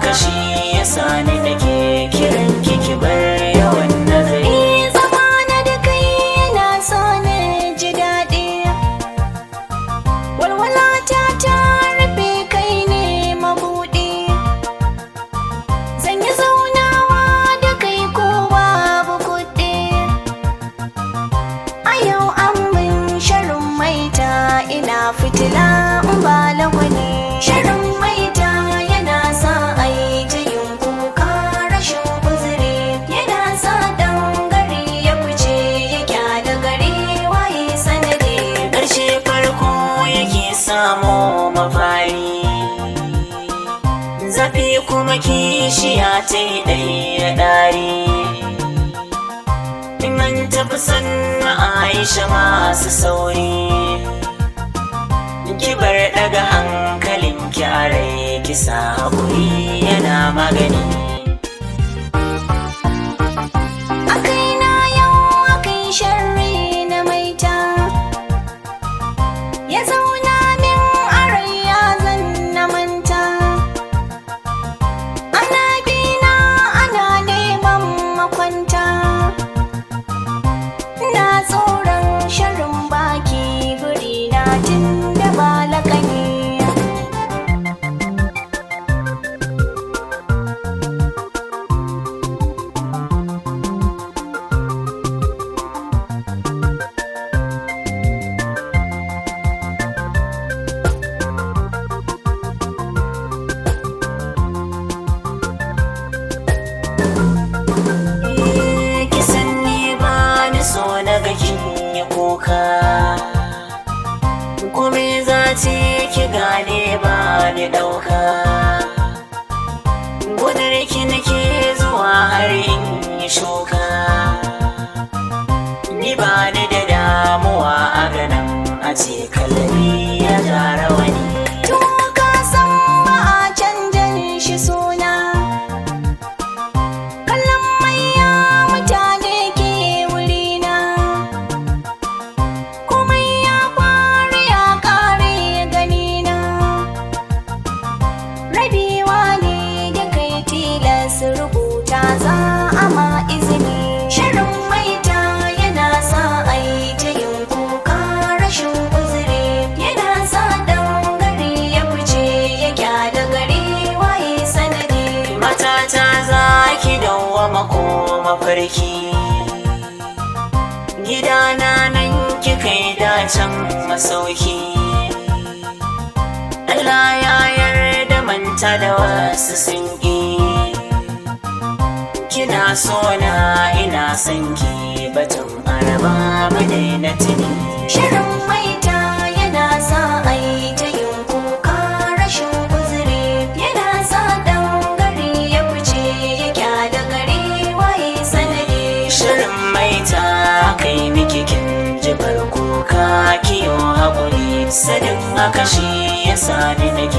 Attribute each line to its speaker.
Speaker 1: haka shi ya sani nake kiran kiki bar yawan nazari
Speaker 2: Eh, zamana da kai yana sa na ji daɗi walwalata ta rufe kai ne mabuɗi zan yi zaunawa da kai ko babu kuɗi a yau an min sharin maita ina fitila in ba lagwani sharin maita yana sa a yi ta yin kuka rashin uzuri yana sa dan gari ya fice ya kyada gari waye sanadi
Speaker 1: ƙarshe farko yake samo mafari zafi kuma kishiya ta yi ɗaya ɗari in an tafi sannu aisha masu sauri kibar daga hankalin kyarai kisa haƙuri yana magani
Speaker 2: a kaina yau akai sharri na maita ya zauna min a rai ya zan na manta ana bina ana neman makwanta na tsoron sharrin baki guri na tun da ba lakani
Speaker 1: kisan ni ba ni so na ga kin yi kuka kome za ce ki gane ba ni ɗauka gudar ki nake zuwa har in yi shuka ni ba ni da damuwa a ganin a ce kalami ya gara wani
Speaker 2: To ka san ba a canjan shi suna Kallon maiya mutane ke wurina Komai ya faru ya kare ganina Rabewa ne da kai tilas rubuta za a ma izini Shirin maita yana sa a yi ta yin kuka rashin uzuri Yana sa dan gari ya fice ya kyada gari waye sanadi
Speaker 1: matata za ki dawwama ko mafarki gidana nan kika yi dacen masauki Allah ya yarda manta da wasu sun ƙi kina so na ina son ki batun araba mu daina tuni
Speaker 2: Shirin maita yana sa a yi ta yin kuka rashin uzuri Yana sa dan gari ya fice ya kyada gari waye sanadi
Speaker 1: shirin maita kai miki kin ji farko ka kiyo haƙuri sadin haka shi ya sani nake